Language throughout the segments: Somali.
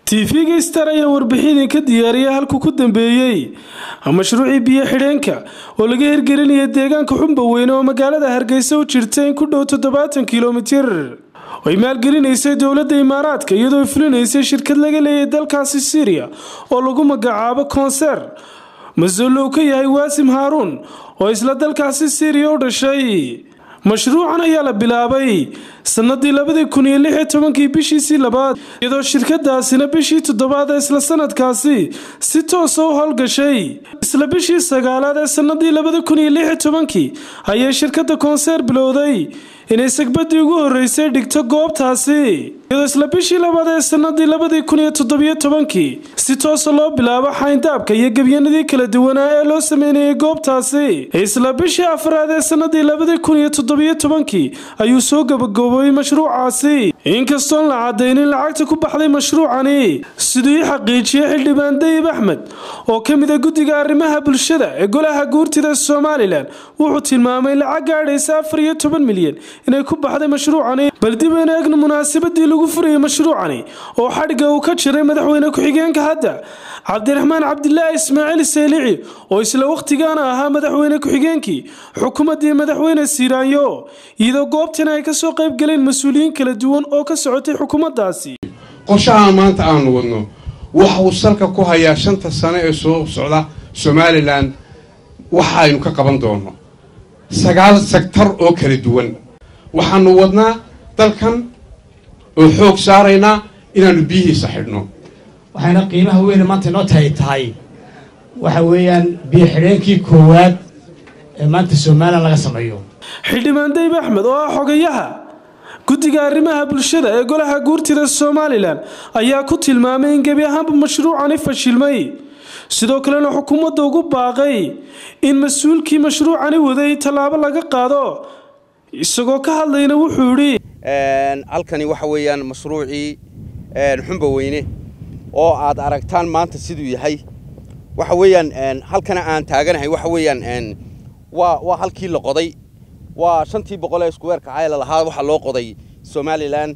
tv-ga star ayaa warbixidii ka diyaariyay halku ku dambeeyey mashruucii biyo xidheenka oo laga hirgelinaya deegaanka xumba weyne oo magaalada hargeysa u jirta in ku dhow toddobaatan kilomitir ay maalgelinaysay dowladda imaaraadka iyadoo fulinaysay shirkad laga leeyahay dalkaasi syriya oo lagu magacaabo konser mas-uul uu ka yahay waasim haaruun oo isla dalkaasi syriya u dhashay mashruucan ayaa la bilaabay sanadii labadii kun iyo lix iyo tobankii bishiisii labaad iyadoo shirkadaasina bishii toddobaad ee isla sanadkaasi si toosa u howlgashay isla bishii sagaalaad ee sanadii labada kun iyo lix iyo tobankii ayay shirkadda konseer bilowday inay sagbadii ugu horeysay dhigto goobtaasi iyadoo isla bishii labaad ee sanadii labadii kun iyo toddobiyo tobankii si toosa loo bilaabo xayndaabka iyo gebyanadii kala duwanaa ee loo sameynayay goobtaasi isla bishii afraad ee sanadii labadii kun iyo toddobiyo tobankii ayuu soo gabagaboobay mashruucaasi inkastoon la cadaynin lacagta ku baxday mashruucani siduu ii xaqiijiyey xildhibaan dayib axmed oo ka mid a guddiga arrimaha bulshada ee golaha guurtida somalilan wuxuu tilmaamay lacag gaadhaysa afar iyo toban milyan inay ku baxday mashruucani bal dib aynu eegno munaasabadii lagu furayay mashruucani oo xadhigga uu ka jiray madaxweyne ku-xigeenka hadda cabdiraxmaan cabdilaahi ismaaciil saylici oo isla wakhtigaana ahaa madaxweyne ku-xigeenkii xukuumaddii madaxweyne siiraanyo iyadoo goobtan ay kasoo qayb galeen mas-uuliyiin kala duwan oo ka socotay xukuumaddaasi qorshaha maanta aanu wadno waxa uu salka ku hayaa shanta sano ee soo socda somalilan waxaaynu ka qaban doono sagaal sektar oo kala duwan waxaanu wadnaa dalkan oo xoog saaraynaa inaannu biyihiisa xidhno waxayna qiimaha weyne maanta inoo tahay tahay waxa weeyaan biyo xidheenkii koowaad ee maanta somalilan laga sameeyo xildhibaan dayib axmed oo ah xogayaha guddiga arrimaha bulshada ee golaha guurtida somalilan ayaa ku tilmaamay in gebi ahaanba mashruucani fashilmay sidoo kalena xukuumadda ugu baaqay in mas-uulkii mashruucani waday tallaabo laga qaado isagoo ka hadlayna wuxuu idhi halkani waxa weeyaan mashruucii xumba weyne oo aad aragtaan maanta siduu yahay waxa weeyaan halkana aan taaganahay waxa weeyaan waa waa halkii la qoday waa shantii boqol ee iskuweerka cayla lahaa waxaa loo qoday somalilan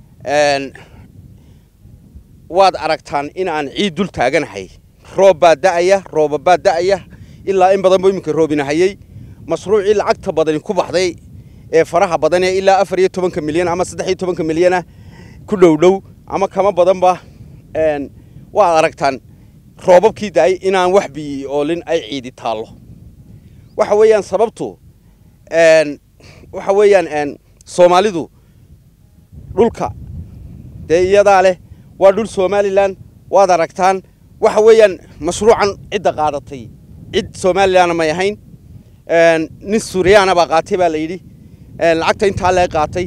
waad aragtaan in aan ciid dul taaganahay roob baa da'aya rooba baa da'aya ilaa in badan buu iminka roobinahayey mashruucii lacagta badani ku baxday ee faraha badan ee ilaa afar iyo tobanka milyan ama saddex iyo tobanka milyana ku dhow dhow ama kama badanba waad aragtaan roobabkii da'ay inaan wax biyi oolin ay ciidi taallo waxa weeyaan sababtu waxa weeyaan soomaalidu dhulka dee iyadaa leh waa dhul somalilan waad aragtaan waxa weeyaan mashruucan cidda qaadatay cid somalilanna may ahayn nin suuriyaana baa qaatay baa la yidhi lacagta intaa lee qaatay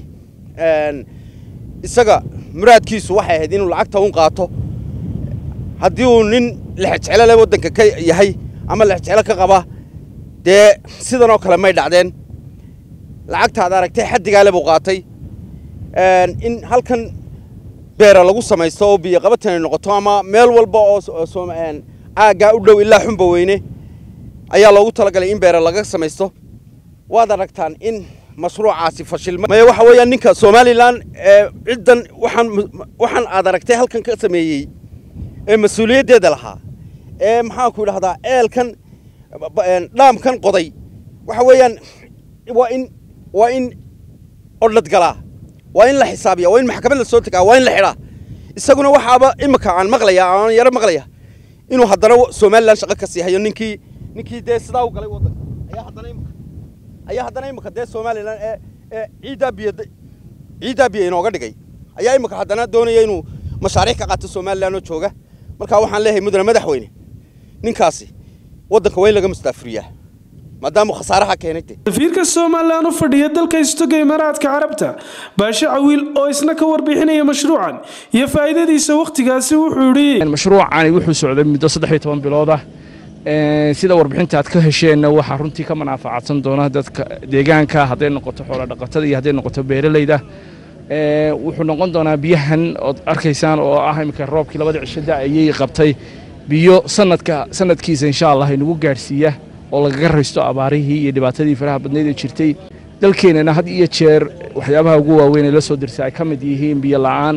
isaga muraadkiisu waxay ahayd inuu lacagta un qaato haddii uu nin lexjeclo le waddanka ka yahay ama lexjeclo ka qaba dee sidanoo kale may dhacdeen lacagta ad aragtay xaddigaale buu qaatay in halkan beera lagu samaysto oo biyo qabatanay noqoto ama meel walba oo caaggaa u dhow ilaa xumba weyne ayaa loogu talagalay in beera laga samaysto waad aragtaan in mashruucaasi fashilma maya waxa weeyaan ninka somalilan ee ciddan waxaan waxaan aad aragtay halkan ka sameeyey ee mas-uuliyaddeeda lahaa ee maxaanku idhahdaa eelkan dhaamkan qoday waxa weeyaan waa in waa in odhad galaa waa in la xisaabiya waa in maxkamad la soo tegaa waa in la xidhaa isaguna waxaaba imika aan maqlaya aan yaro maqlaya inuu haddana somalilan shaqo ka sii hayo ninkii ninkii dee sidaa u galay waddanka ayaa haddana imika ayaa haddana imika dee somalilan ee ee ciiddaa biyo ciiddaa biyo inooga dhigay ayaa imika haddana doonaya inuu mashaariic ka qaato somalilan oo jooga markaa waxaan leeyahay mudane madaxweyne ninkaasi waddanka waa in laga mustaafuriyaa maadaamuu khasaaraha keenay safiirka somalilan u fadhiya dalka istoga imaaraadka carabta baashe cawiil oo isna ka warbixinaya mashruucan iyo faa'iidadiisa wakhtigaasi wuxuu idhi mashruucani wuxuu socday muddo saddex iyo toban bilood ah sida warbixinta aad ka hesheenna waxaa runtii ka manaafacadsan doona dadka deegaanka hadday noqoto xoola dhaqatada iyo hadday noqoto beeralayda wuxuu noqon doonaa biyahan ood arkaysaan oo ah iminka roobkii labada cisho da'ayay qabtay biyo sanadka sanadkiisa insha allah inagu gaadhsiiya oo lagaga raysto abaarihii iyo dhibaatadii faraha badnayd ee jirtay dalkeennana had iyo jeer waxyaabaha ugu waaweyn ee la soo dirsa ay ka mid yihiin biyo la'aan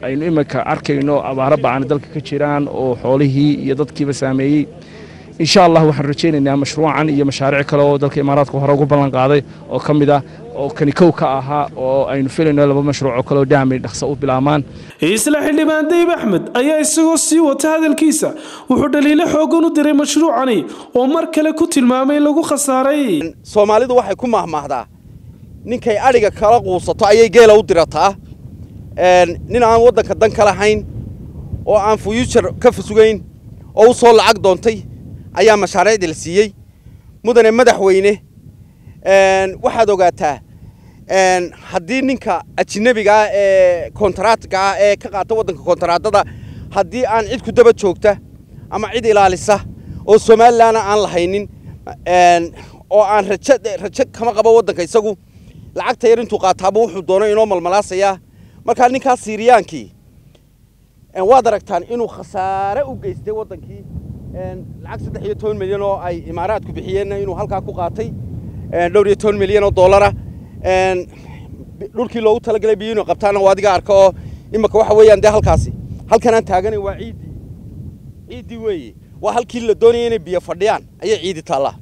aynu iminka arkayno abaaro ba'an dalka ka jiraan oo xoolihii iyo dadkiiba saameeyey insha allah waxaan rajaynaynaa mashruucan iyo mashaariic kale oo dalka imaaraadka hore ugu ballan qaaday oo ka mid ah oo kani kow ka ahaa oo aynu filayno laba mashruuc oo kale oo daamay dhaqso u bilaabmaan isla xildhibaan dayib axmed ayaa isagoo sii wata hadalkiisa wuxuu dhaliilo xoogan u diray mashruucani oo mar kale ku tilmaamay in lagu khasaaray soomaalidu waxay ku mahmaahdaa ninkay adhiga kala quusato ayay geela u dirataa nin aan waddanka dan ka lahayn oo aan fuyuujar ka sugayn oo u soo lacag doontay ayaa mashaariicda la siiyey mudane madaxweyne waxaad ogaataa haddii ninka ajinabiga ah ee kontaraadka ah ee ka qaata waddanka kontaraadada haddii aan cid ku daba joogta ama cid ilaalisa oo somalilanna aan lahaynin oo aan rajo rajo kama qabo waddanka isagu lacagta yar intuu qaataaba wuxuu doono inoo malmalaasayaa markaa ninkaas siiriyaankii waad aragtaan inuu khasaare u geystay waddankii lacag saddex iyo toban milyan oo ay imaaraadku bixiyeenna inuu halkaa ku qaatay dhowr iyo toban milyan oo dollara dhulkii loogu talagalay biyo inuu qabtaana waa adiga arka oo imika waxa weeyaan dee halkaasi halkan aan taaganay waa ciiddii ciiddii weeye waa halkii la doonaya inay biyo fadhiyaan ayay ciidi taallaa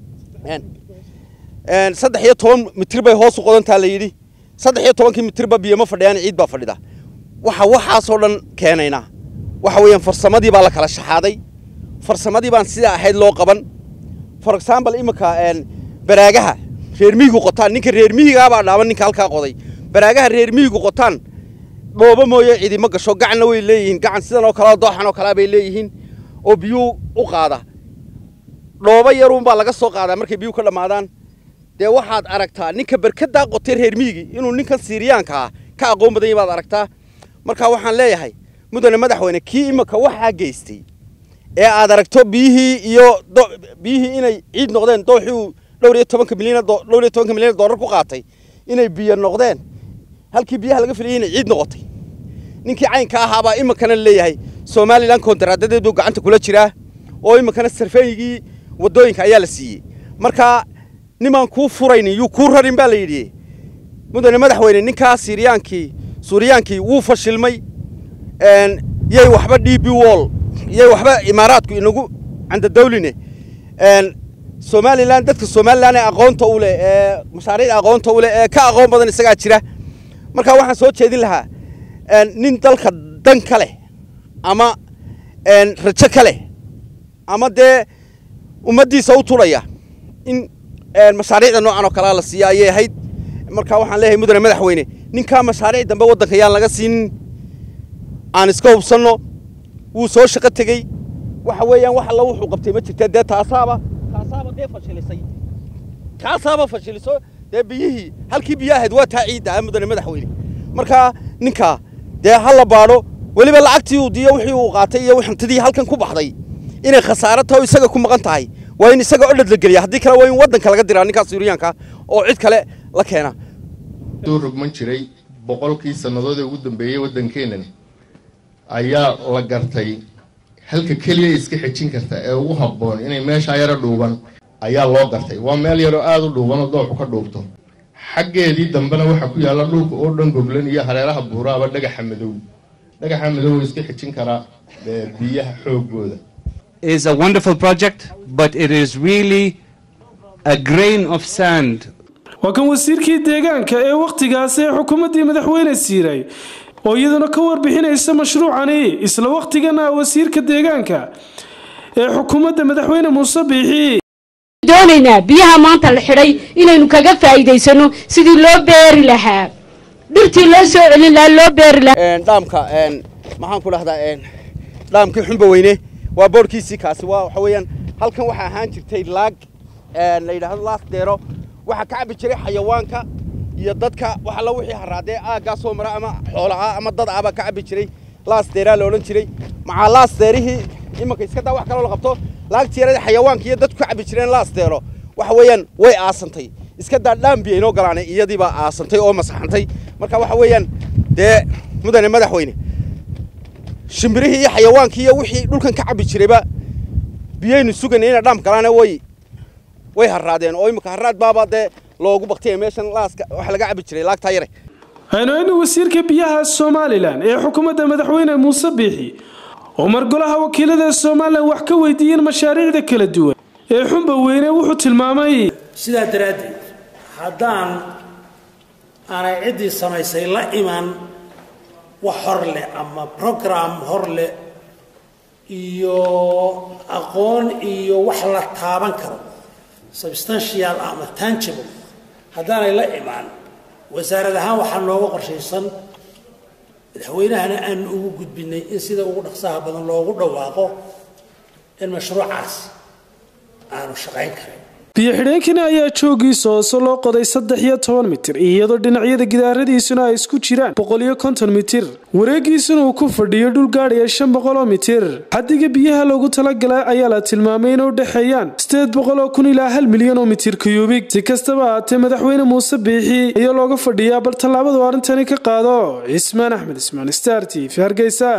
saddex iyo toban mitir bay hoos u qodantaa la yidhi saddex iyo tobankii mitirba biyo ma fadhiyaan ciid baa fadhida waxa waxaasoo dhan keenaynaa waxa weeyaan farsamadii baa la kala shaxaaday farsamadii baan sidaa ahayd loo qaban for example imika baraagaha reer mihigu qotaan ninka reer mihigaabaa dhaaban ninka halkaa qoday baraagaha reer mihigu qotaan dhoobo mooye cidi ma gasho gacanna way leeyihiin gacan sidan oo kalea dooxan oo kalea bay leeyihiin oo biyuu u qaada dhoobo yaruunbaa laga soo qaadaa markay biyuu ka dhammaadaan dee waxaad aragtaa ninka berkadaa qotay reer mihigi inuu ninkan siiriyaanka ah ka aqoon badan yahy baad aragtaa marka waxaan leeyahay mudane madaxweyne kii imika waxaa geystay ee aad aragto biyihii iyo biyihii inay ciid noqdeen dooxii uu dhowr iyo tobanka milyan dhowr iyo tobanka milyan dollar ku qaatay inay biyo noqdeen halkii biyaha laga filayay inay ciid noqotay ninkii caynka ahaabaa imikana leeyahay somalilan kontaraadadeedu gacanta kula jiraa oo imikana sarfeeyigii waddooyinka ayaa la siiyey marka nimaan kuu furaynin yuu kuu rarin baa la yidhi mudane madaxweyne ninkaa siiriyaankii suuriyaankii wuu fashilmay yay waxba d b wall yay waxba imaaraadku inagu candadawline somalilan dadka somalilan ee aqoonta u leh ee mashaariicda aqoonta u leh ee ka aqoon badan isagaa jira marka waxaan soo jeedin lahaa nin dalka dan ka leh ama rajo ka leh ama dee ummaddiisa u tulaya in mashaariicda noocan oo kalea la siiya ayay ahayd marka waxaan leeyahay mudane madaxweyne ninkaa mashaariic dambe waddanka yaan laga siinin aan iska hubsanno wuu soo shaqo tegey waxa weeyaan wax alla wuxuu qabtay ma jirta dee taasaaba taasaaba dee fashilisay kaasaaba fashiliso dee biyihii halkii biyo ahayd waa taa ciidda ah mudane madaxweyne marka ninkaa dee ha la baadho weliba lacagtii uu diyo wixii uu qaatay iyo hantidii halkan ku baxday inay khasaaro taho isaga ku maqan tahay waa in isaga odhad la geliya haddii kale waa in waddanka laga diraa ninkaas suuriyaanka oo cid kale la keena duu rogman jiray boqolkii sannadood ee ugu dambeeyey waddankeennan ayaa la gartay halka keliya iska xejin karta ee ugu habboon inay meeshaa yaro dhuuban ayaa loo gartay waa meel yaroo aada u dhuubanoo dooxu ka dhuubto xaggeedii dambena waxaa ku yaalla dhulka oo dhan goglan iyo hareeraha buuraaba dhagaxa madow dhagaxa madow iska xejin karaa biyaha xoogooda is a wonderful project, but it is really a grain of sand. waa kan wasiirkii deegaanka ee wakhtigaasi ee xukuumaddii madaxweyne siiray oo iyaduna ka warbixinaysa mashruucani isla wakhtigana wasiirka deegaanka ee xukuumadda madaxweyne muuse biixi doonaynaa biyaha maanta la xidhay inaynu kaga faa'iidaysano sidii loo beeri lahaa dhirtii loo soo celin lahaa loo beeri lahaa dhaamka maxaan ku dhahdaa dhaamkii xumba weyne waa boorkiisii kaasi waa waxa weeyaan halkan waxaa ahaan jirtay laag la yidhaahdo laas deero waxaa ka cabbi jiray xayawaanka iyo dadka wax alla wixii haraadee aaggaa soo mara ama xoola ah ama dad ah baa ka cabbi jiray laas deeraa la odhan jiray macaa laas deerihii imanka iska daa wax kaloo la qabto laagtii yarada xayawaanka iyo dadku ka cabbi jireen laas deero waxa weeyaan way aasantay iska daa dhaambiya inoo galaanay iyadii baa aasantay oo masaxantay marka waxa weeyaan dee mudane madaxweyne shimbirihii iyo xayawaankii iyo wixii dhulkan ka cabbi jirayba biyaynu suganay inay dhaam galaane way way harraadeen oo imika harraad baaba dee loogu baktiyay meeshan laaska waxa laga cabbi jiray laagtaa yare aynu wasiirka biyaha somalilan ee xukuumadda madaxweyne muuse biixi oo mar golaha wakiilada somalilan wax ka weydiiyeen mashaariicda kala duwan ee xunba weyne wuxuu tilmaamay sidaa daraaddeed haddaan aanay ciddii samaysay la iman wax hor leh ama program hor leh iyo aqoon iyo wax la taaban karo substantial ama tangible haddaanay la imaan wasaarad ahaan waxaa nooga qorshaysan madaxweynahana aanu ugu gudbinay in sida ugu dhaqsaha badan loogu dhawaaqo in mashruucaas aanu shaqayn karin biyo xidheenkani ayaa joogiisa hoose loo qoday saddex iyo toban mitir iyadoo dhinacyada gidaaradiisuna ay isku jiraan boqol iyo konton mitir wareegiisuna uu ku fadhiyo dhul gaadhaya shan boqol oo mitir xaddiga biyaha loogu talagalay ayaa la tilmaamay inay u dhexeeyaan sideed boqol oo kun ilaa hal milyan oo mitir kuyubig si kastaba ahaatee madaxweyne muuse biixi ayaa looga fadhiyaa bal tallaabadu arrintani ka qaado cismaan axmed ismaan star t v hargeysa